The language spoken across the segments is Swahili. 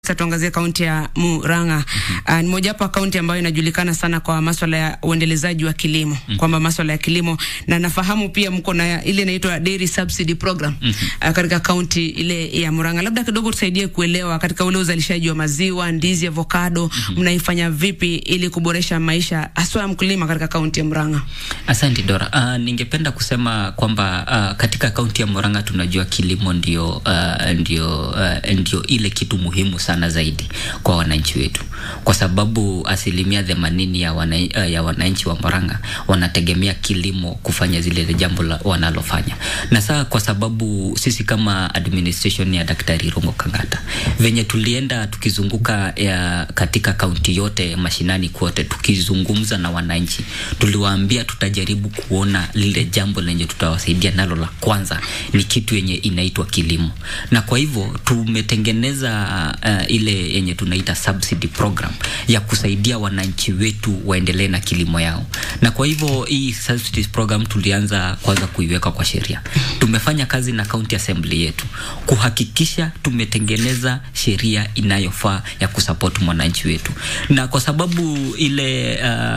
Sasa tuangazie kaunti ya Murang'a. Mm -hmm. Uh, ni mojawapo kaunti ambayo inajulikana sana kwa masuala ya uendelezaji wa kilimo, mm -hmm. kwamba masuala ya kilimo na nafahamu pia mko na ile inaitwa Dairy Subsidy Program mm -hmm. uh, katika kaunti ile ya Murang'a. Labda kidogo tusaidie kuelewa katika ule uzalishaji wa maziwa, ndizi, avocado, mm -hmm. mnaifanya vipi ili kuboresha maisha haswa ya mkulima katika kaunti ya Murang'a? Asante Dora. Uh, ningependa kusema kwamba uh, katika kaunti ya Murang'a tunajua kilimo ndio, uh, ndio, uh, ndio ile kitu muhimu sana sana zaidi kwa wananchi wetu, kwa sababu asilimia themanini ya, wana, ya wananchi wa Murang'a wanategemea kilimo kufanya zile jambo la, wanalofanya. Na saa kwa sababu sisi kama administration ya Daktari Rongo Kang'ata venye tulienda tukizunguka ya katika kaunti yote mashinani kote tukizungumza na wananchi, tuliwaambia tutajaribu kuona lile jambo lenye tutawasaidia nalo la kwanza ni kitu yenye inaitwa kilimo, na kwa hivyo tumetengeneza uh, ile yenye tunaita subsidy program ya kusaidia wananchi wetu waendelee na kilimo yao. Na kwa hivyo hii subsidy program tulianza kwanza kuiweka kwa sheria. Tumefanya kazi na county assembly yetu kuhakikisha tumetengeneza sheria inayofaa ya kusupport mwananchi wetu, na kwa sababu ile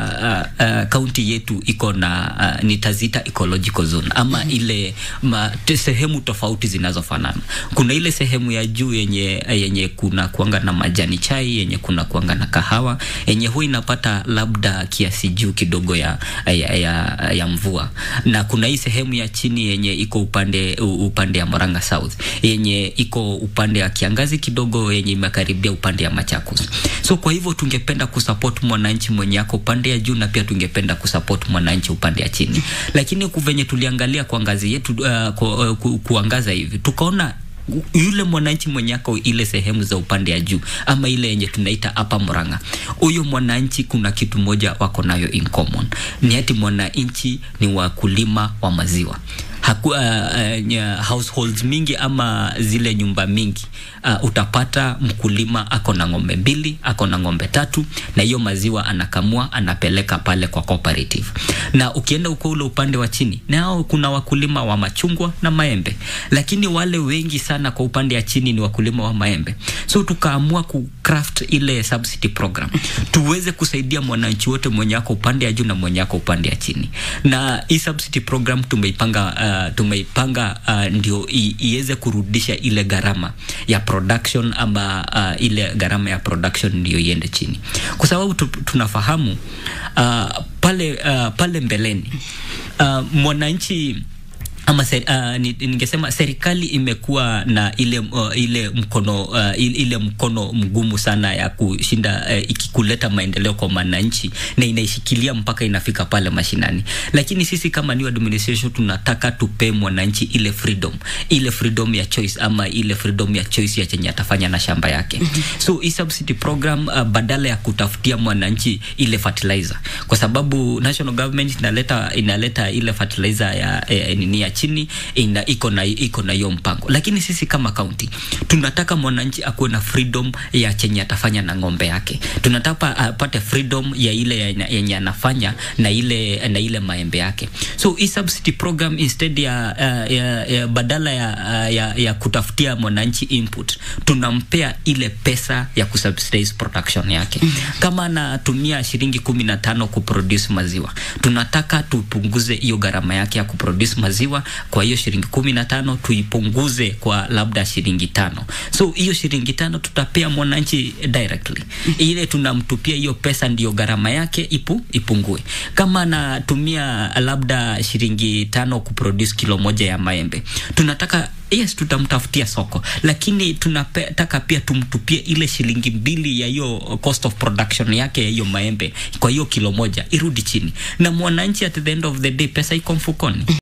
uh, uh, county yetu iko na uh, nitazita ecological zone ama mm -hmm. ile ma, sehemu tofauti zinazofanana. Kuna ile sehemu ya juu yenye yenye kuna kuanga na majani chai yenye kuna kuanga na kahawa yenye huwa inapata labda kiasi juu kidogo ya, ya, ya, ya mvua, na kuna hii sehemu ya chini yenye iko upande upande ya Murang'a South yenye iko upande ya kiangazi kidogo yenye imekaribia upande ya Machakos. So kwa hivyo tungependa kusupport mwananchi mwenye ako upande ya juu na pia tungependa kusupport mwananchi upande ya chini, lakini kuvenye tuliangalia kwa ngazi yetu uh, ku, uh, ku, kuangaza hivi tukaona yule mwananchi mwenye ako ile sehemu za upande ya juu ama ile yenye tunaita hapa Murang'a, huyo mwananchi kuna kitu moja wako nayo in common, ni ati mwananchi ni wakulima wa maziwa. Haku, uh, uh, households mingi ama zile nyumba mingi uh, utapata mkulima ako na ng'ombe mbili, ako na ng'ombe tatu, na hiyo maziwa anakamua anapeleka pale kwa cooperative. Na ukienda uko ule upande wa chini, nao kuna wakulima wa machungwa na maembe, lakini wale wengi sana kwa upande ya chini ni wakulima wa maembe. So tukaamua ku craft ile subsidy program tuweze kusaidia mwananchi wote mwenye ako upande ya juu na mwenye ako upande ya chini, na hii subsidy program tumeipanga uh, Uh, tumeipanga uh, ndio iweze kurudisha ile gharama ya production ama uh, ile gharama ya production ndio iende chini, kwa sababu tu, tunafahamu uh, pale uh, pale mbeleni uh, mwananchi ama ser, uh, ningesema serikali imekuwa na ile uh, ile mkono uh, ile mkono mgumu sana ya kushinda uh, ikikuleta maendeleo kwa wananchi na inaishikilia mpaka inafika pale mashinani, lakini sisi kama new administration tunataka tupe mwananchi ile freedom, ile freedom ya choice ama ile freedom ya choice ya chenye atafanya na shamba yake. So hii subsidy program uh, badala ya kutafutia mwananchi ile fertilizer, kwa sababu national government inaleta inaleta ile fertilizer ya eh, nini ya chini ina iko na iko na hiyo mpango, lakini sisi kama county tunataka mwananchi akuwe na freedom ya chenye atafanya na ng'ombe yake. Tunataka apate freedom ya ile yenye anafanya na ile na ile maembe yake. So hii subsidy program instead ya, ya, ya badala ya, ya, ya kutafutia mwananchi input, tunampea ile pesa ya kusubsidize production yake. Kama anatumia shilingi kumi na tano kuproduce maziwa, tunataka tupunguze hiyo gharama yake ya kuproduce maziwa kwa hiyo shilingi kumi na tano tuipunguze kwa labda shilingi tano. So hiyo shilingi tano tutapea mwananchi directly, ile tunamtupia hiyo pesa, ndiyo gharama yake ipu, ipungue. Kama anatumia labda shilingi tano kuproduce kilo moja ya maembe, tunataka yes, tutamtafutia soko, lakini tunataka pia tumtupie ile shilingi mbili ya hiyo cost of production yake ya hiyo maembe, kwa hiyo kilo moja irudi chini, na mwananchi at the end of the day pesa iko mfukoni.